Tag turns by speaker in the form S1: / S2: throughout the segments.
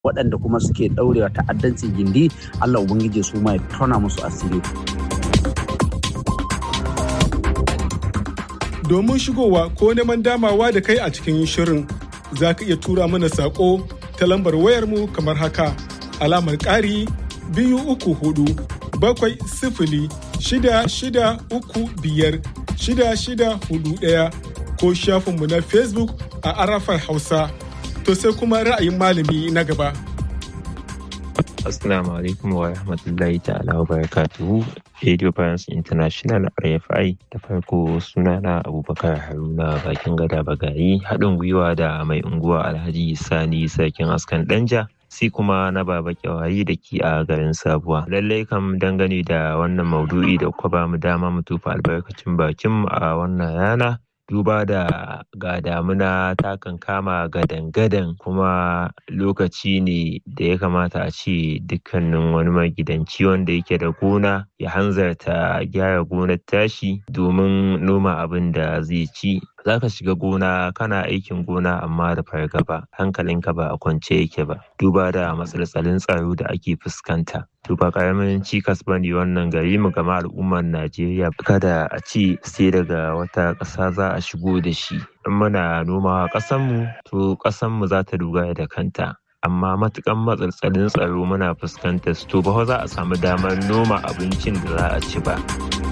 S1: waɗanda kuma suke ɗaurewa ta'addanci gindi Allah Ubangiji su ma ya tona musu asiri.
S2: Domin shigowa ko neman damawa da kai a cikin shirin za ka iya tura mana saƙo ta lambar wayarmu kamar haka alamar ƙari biyu uku hudu bakwai sifili shida shida uku biyar shida shida hudu ɗaya ko shafinmu na Facebook a Arafar Hausa. To sai kuma ra'ayin malami na gaba.
S3: Assalamu alaikum wa rahmatullahi ta'ala wa barakatuhu. Radio France International RFI da farko sunana Abubakar Haruna bakin gada bagayi haɗin gwiwa da mai unguwa Alhaji Sani Sarkin Askan Danja. sai kuma na baba kyawayi da ki a garin sabuwa lallai kam dangane da wannan maudu'i da kuka ba mu dama mu tufa albarkacin bakin a wannan rana duba da ga damuna ta kan kama gadan-gadan kuma lokaci ne da ya kamata a ce dukkanin wani magidanci wanda yake da gona ya hanzarta gyara gonar tashi domin noma abin da zai ci za ka shiga gona kana aikin gona amma da fargaba hankalinka ba a kwance yake ba duba da matsaltsalin tsaro da ake fuskanta to ba karamin cikas ba ne wannan gari mu gama al'ummar najeriya kada a ce sai daga wata ƙasa za a shigo da shi in muna nomawa ƙasanmu to ƙasanmu za ta dogara da kanta amma matukan matsaltsalin tsaro muna fuskantar su to ba za a samu damar noma abincin da za a ci ba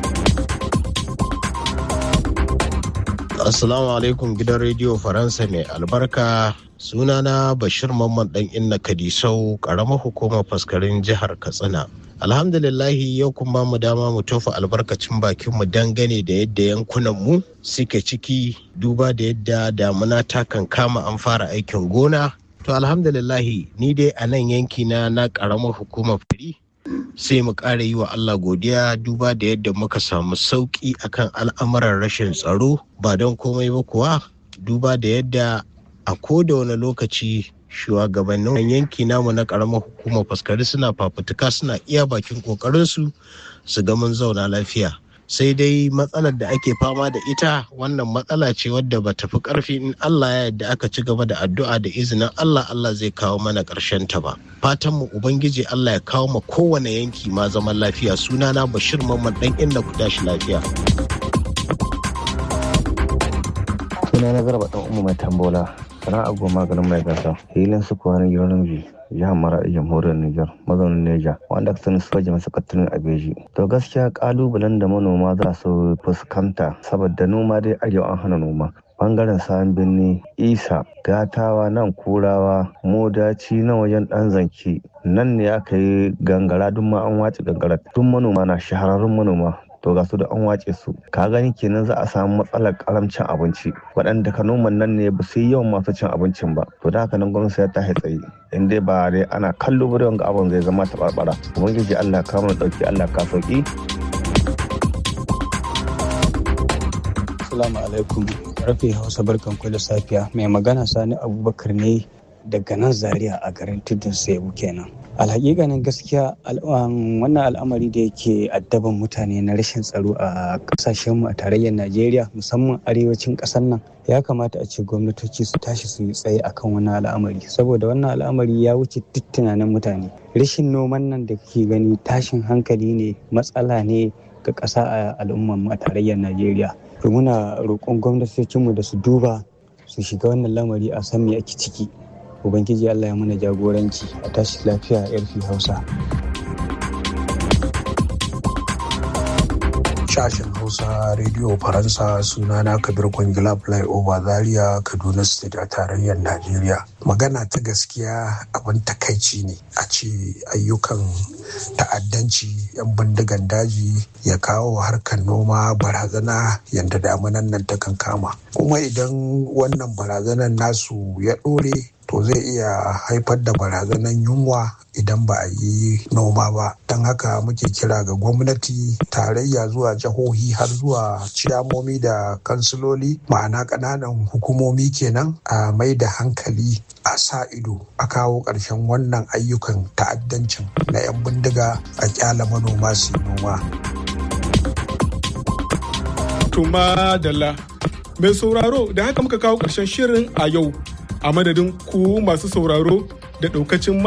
S4: Assalamu alaikum gidan rediyo Faransa mai albarka sunana Bashir Mamman dan Inna Kadisau karamar hukumar faskarin jihar Katsina. Alhamdulillahi yau kun ba mu dama mu tofa albarkacin bakin mu dangane da yadda yankunan mu suke ciki duba da yadda damuna ta kan kama an fara aikin gona. To alhamdulillahi ni dai a nan yanki na na karamar hukumar fari sai mu ƙara yi wa Allah godiya duba da yadda muka samu sauƙi akan al'amuran rashin tsaro ba don komai ba kuwa duba da yadda a koda wani lokaci shugabannin yanki namu na ƙaramar hukumar faskari suna fafutuka suna iya bakin ƙoƙarinsu su ga mun zauna lafiya sai dai matsalar da ake fama da ita wannan matsala ce wadda ba tafi karfi in Allah ya yadda aka ci gaba da addu'a da izinin Allah Allah zai kawo mana ƙarshen ta ba fatan mu ubangiji Allah ya kawo ma kowane yanki ma zaman lafiya sunana Bashir Mamman dan inda ku tashi lafiya
S5: sunana Garba dan Umma mai tambola sana'a goma garin mai gasa hilin su kuwa na gidan jihar Maradi jamhuriyar Nijar mazaunin Neja wanda aka sani soja masu kattunin Abeji. To gaskiya kalubalen da manoma za su fuskanta saboda noma dai arewa an hana noma. Bangaren sayan birni isa gatawa nan kurawa modaci na wajen dan zanki nan ne aka yi gangara duk ma an wace gangara duk manoma na shahararrun manoma to ga su da an wace su ka gani kenan za a samu matsalar karamcin abinci waɗanda ka noman nan ne ba su yi yawan masu cin abincin ba to da haka nan gwamnati ya ta tsaye in dai ba dai ana kallo ba ga abin zai zama taɓarɓara ubangiji allah ka mana ɗauki allah ka sauki.
S6: Assalamu alaikum rafi hausa barkan ku da safiya mai magana sani abubakar ne daga nan zaria a garin tudun sebu kenan alhaƙiƙanin gaskiya wannan al'amari da yake addaban mutane na rashin tsaro a ƙasashenmu a tarayyar najeriya musamman arewacin ƙasar nan ya kamata a ce gwamnatoci su tashi su yi tsaye akan wannan al'amari saboda wannan al'amari ya wuce duk tunanin mutane rashin noman nan da kake gani tashin hankali ne matsala ne ga ƙasa a al'ummar a tarayyar najeriya muna roƙon gwamnatocinmu da su duba su shiga wannan lamari a san me ake ciki ubangiji allah ya mana jagoranci a tashi lafiya yarfi hausa
S7: sashen hausa rediyo faransa sunana kabir kwangila flyover zaria kaduna state a tarayyar najeriya magana ta gaskiya abin takaici ne a ce ayyukan ta'addanci 'yan bindigan daji ya kawo harkar noma barazana yadda damunan nan ta kan kama kuma idan wannan barazanan nasu ya ɗore to zai iya haifar da barazanan yunwa idan ba a yi noma ba don haka muke kira ga gwamnati tarayya zuwa jihohi har zuwa ciyamomi da kansiloli ma'ana ƙananan hukumomi kenan a mai da hankali a sa ido a kawo ƙarshen wannan ayyukan ta'addancin na 'yan bindiga a kyala manoma su noma.
S2: Tuma Dalla. Mai sauraro da haka muka kawo ƙarshen shirin a yau a madadin ku masu sauraro da ɗaukacin